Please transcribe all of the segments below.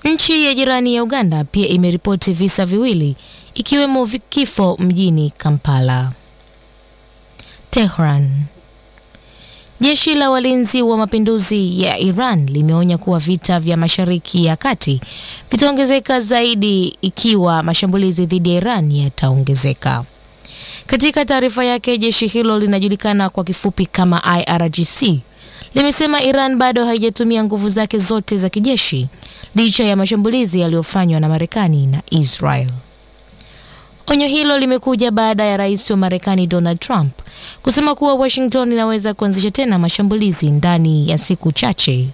Nchi ya jirani ya Uganda pia imeripoti visa viwili ikiwemo vi- kifo mjini Kampala. Tehran. Jeshi la walinzi wa mapinduzi ya Iran limeonya kuwa vita vya Mashariki ya Kati vitaongezeka zaidi ikiwa mashambulizi dhidi ya Iran yataongezeka. Katika taarifa yake, jeshi hilo linajulikana kwa kifupi kama IRGC limesema Iran bado haijatumia nguvu zake zote za kijeshi licha ya mashambulizi yaliyofanywa na Marekani na Israel. Onyo hilo limekuja baada ya rais wa Marekani Donald Trump kusema kuwa Washington inaweza kuanzisha tena mashambulizi ndani ya siku chache.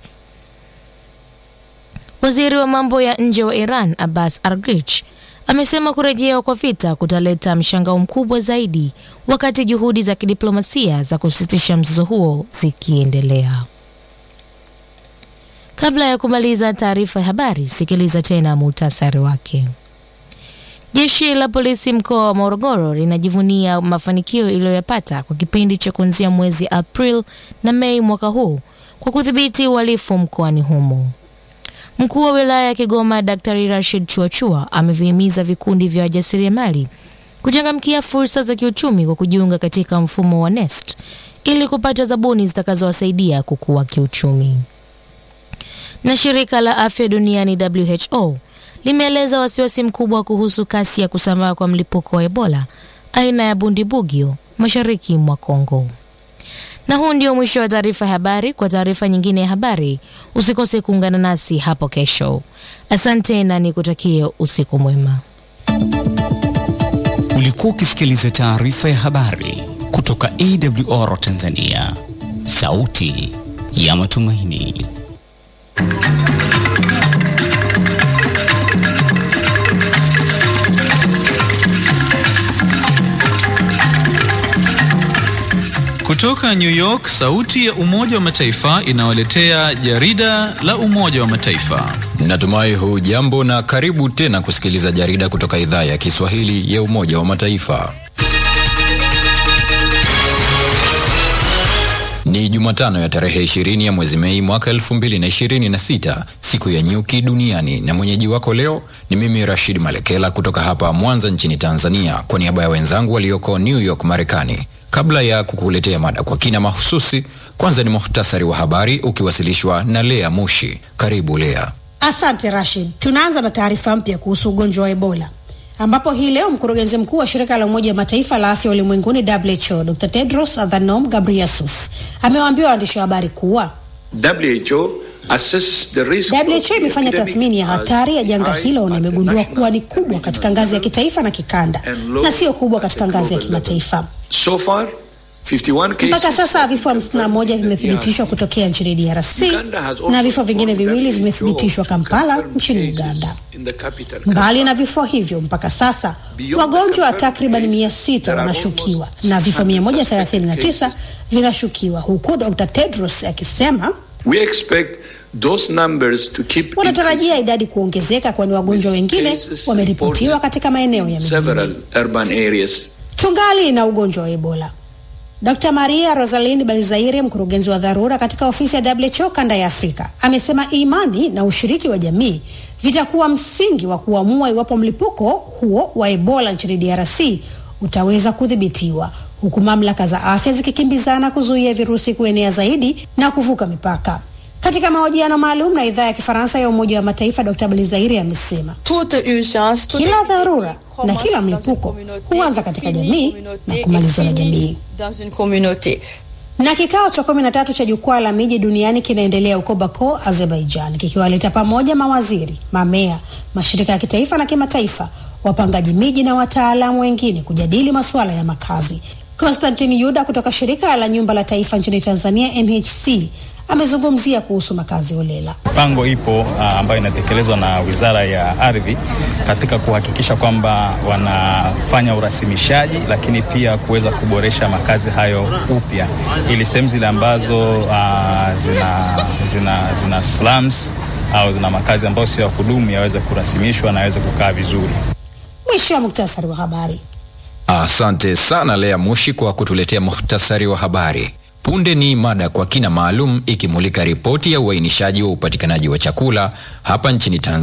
Waziri wa mambo ya nje wa Iran Abbas Araghchi amesema kurejea kwa vita kutaleta mshangao mkubwa zaidi wakati juhudi za kidiplomasia za kusitisha mzozo huo zikiendelea. Kabla ya kumaliza taarifa ya habari, sikiliza tena muhtasari wake. Jeshi la polisi mkoa wa Morogoro linajivunia mafanikio iliyoyapata kwa kipindi cha kuanzia mwezi April na Mei mwaka huu kwa kudhibiti uhalifu mkoani humo. Mkuu wa wilaya ya Kigoma Daktari Rashid Chuachua amevihimiza vikundi vya wajasiriamali kuchangamkia fursa za kiuchumi kwa kujiunga katika mfumo wa NeST ili kupata zabuni zitakazowasaidia kukua kiuchumi. Na shirika la afya duniani WHO limeeleza wasiwasi mkubwa kuhusu kasi ya kusambaa kwa mlipuko wa Ebola aina ya Bundibugyo mashariki mwa Kongo. Na huu ndio mwisho wa taarifa ya habari. Kwa taarifa nyingine ya habari, usikose kuungana nasi hapo kesho. Asante na nikutakie usiku mwema. Ulikuwa ukisikiliza taarifa ya habari kutoka AWR Tanzania, sauti ya matumaini. Kutoka New York, sauti ya Umoja wa Mataifa inawaletea jarida la Umoja wa Mataifa. Natumai hujambo na karibu tena kusikiliza jarida kutoka idhaa ya Kiswahili ya Umoja wa Mataifa. Ni Jumatano ya tarehe 20 ya mwezi Mei mwaka 2026, siku ya nyuki duniani, na mwenyeji wako leo ni mimi Rashid Malekela kutoka hapa Mwanza nchini Tanzania, kwa niaba ya wenzangu walioko New York Marekani. Kabla ya kukuletea mada kwa kina mahususi, kwanza ni muhtasari wa habari ukiwasilishwa na Lea Mushi. Karibu Lea. Asante Rashid. Tunaanza na taarifa mpya kuhusu ugonjwa wa Ebola ambapo hii leo mkurugenzi mkuu wa shirika la Umoja wa Mataifa la afya ulimwenguni WHO Dr. Tedros Adhanom Ghebreyesus amewaambia waandishi wa habari kuwa WHO assesses the risk WHO imefanya tathmini ya hatari ya janga hilo na imegundua kuwa ni kubwa katika ngazi ya kitaifa na kikanda na sio kubwa katika ngazi ya kimataifa. So far, 51 cases Mpaka sasa vifo 51 vimethibitishwa kutokea nchini DRC na vifo vingine viwili vimethibitishwa Kampala nchini Uganda. Mbali na vifo hivyo, mpaka sasa wagonjwa takriban 600 wanashukiwa na vifo 139 vinashukiwa, huku Dr. Tedros akisema We expect those numbers to keep wanatarajia idadi kuongezeka, kwani wagonjwa wengine wameripotiwa katika maeneo ya several mijini. urban areas. Tungali na ugonjwa wa Ebola. Dr. Maria Rosaline Balizaire, mkurugenzi wa dharura katika ofisi ya WHO kanda ya Afrika, amesema imani na ushiriki wa jamii vitakuwa msingi wa kuamua iwapo mlipuko huo wa Ebola nchini DRC utaweza kudhibitiwa, huku mamlaka za afya zikikimbizana kuzuia virusi kuenea zaidi na kuvuka mipaka. Katika mahojiano maalum na idhaa ya Kifaransa ya Umoja wa Mataifa, Dr. Balizaire amesema Toute urgence, toute kila dharura na commence kila dans une mlipuko communauté huanza et katika finit jamii communauté na et kumalizwa na finit jamii. dans une communauté. Na kikao cha kumi na tatu cha jukwaa la miji duniani kinaendelea huko Baku, Azerbaijan, kikiwaleta pamoja mawaziri, mamea, mashirika ya kitaifa na kimataifa, wapangaji miji na wataalamu wengine kujadili masuala ya makazi. Konstantin Yuda kutoka shirika la nyumba la taifa nchini Tanzania NHC amezungumzia kuhusu makazi holela. Mipango ipo uh, ambayo inatekelezwa na Wizara ya Ardhi katika kuhakikisha kwamba wanafanya urasimishaji, lakini pia kuweza kuboresha makazi hayo upya, ili sehemu zile ambazo uh, zina, zina, zina slums au zina makazi ambayo sio ya kudumu yaweze kurasimishwa na yaweze kukaa vizuri. Mwisho wa muktasari wa habari. Asante sana Lea Mushi kwa kutuletea muhtasari wa habari. Punde ni mada kwa kina maalum ikimulika ripoti ya uainishaji wa upatikanaji wa chakula hapa nchini Tanzania.